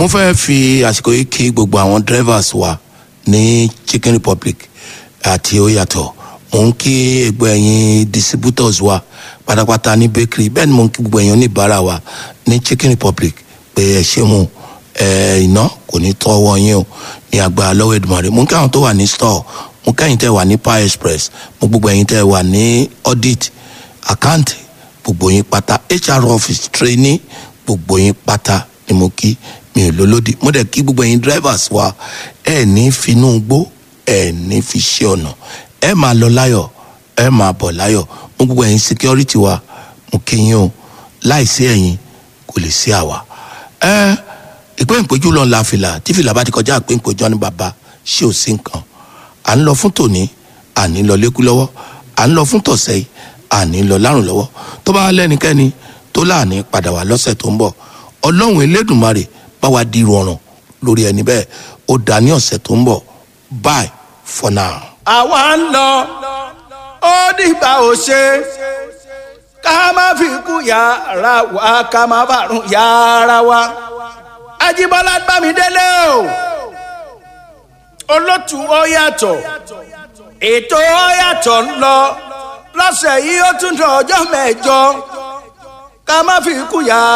mo fẹ́ fi àsìkò yìí kí gbogbo àwọn drivers wa ní chicken republic àti oyatọ̀ mo ń kí gbogbo ẹ̀yin distributors wa pátápátá ní bakery bẹ́ẹ̀ ni mo ń kí gbogbo ẹ̀yin oníbàárà wa ní chicken republic pé ẹ ṣé mu ẹ iná kò ní tọ́wọ́ yín o ní agbára lọ́wọ́ Èdùmàrè mo ń kí àwọn tó wà ní store mo kẹ́yìn tẹ́ wà ní power express mo gbogbo ẹ̀yin tẹ́ wà ní audit account gbogbo yín pátá hr office trainee gbogbo yín pátá ni mo kí mi ò lólódì mo dẹ̀ kí gbogbo ẹ̀yin drivers wa ẹ ní finú gbó ẹ ní fi ṣe ọ̀nà ẹ máa lọ láyọ̀ ẹ máa bọ̀ láyọ̀ mo gbogbo ẹ̀yin security wa mo kí yín o láìsí ẹ̀yin kò lè sí àwa. ẹ ìpín ìpéjú lọ la fìlà tí fìlà bá ti kọjá ìpín ìpéjú ní bàbá ṣé ò sí nǹkan à ń lọ fún tòní à ní lọ lékú lọ́wọ́ à ń lọ fún tọ̀sẹ̀ yìí à ní lọ lárùn lọ́wọ́ tó bá lẹ́nikẹ́ni tó láàní padà wá lọ́sẹ̀ tó ń bọ̀ ọlọ́run elédùnmarè bá wa di rọrùn lórí ẹni bẹ́ẹ̀ ó dá ní ọ̀sẹ̀ tó ń bọ̀ bye for now. àwa ń lọ ó dìgbà ò ṣe ká má fi kú yàrá wa ká má bàrún yàrá wa Ajíbọ́lá Bámidélé o olótù ó yàtọ̀ ètò ó yàtọ̀ ń lọ lọ́sẹ̀ yìí ó tún dọ̀ ọjọ́ mẹ́jọ ká má fi kú yàrá.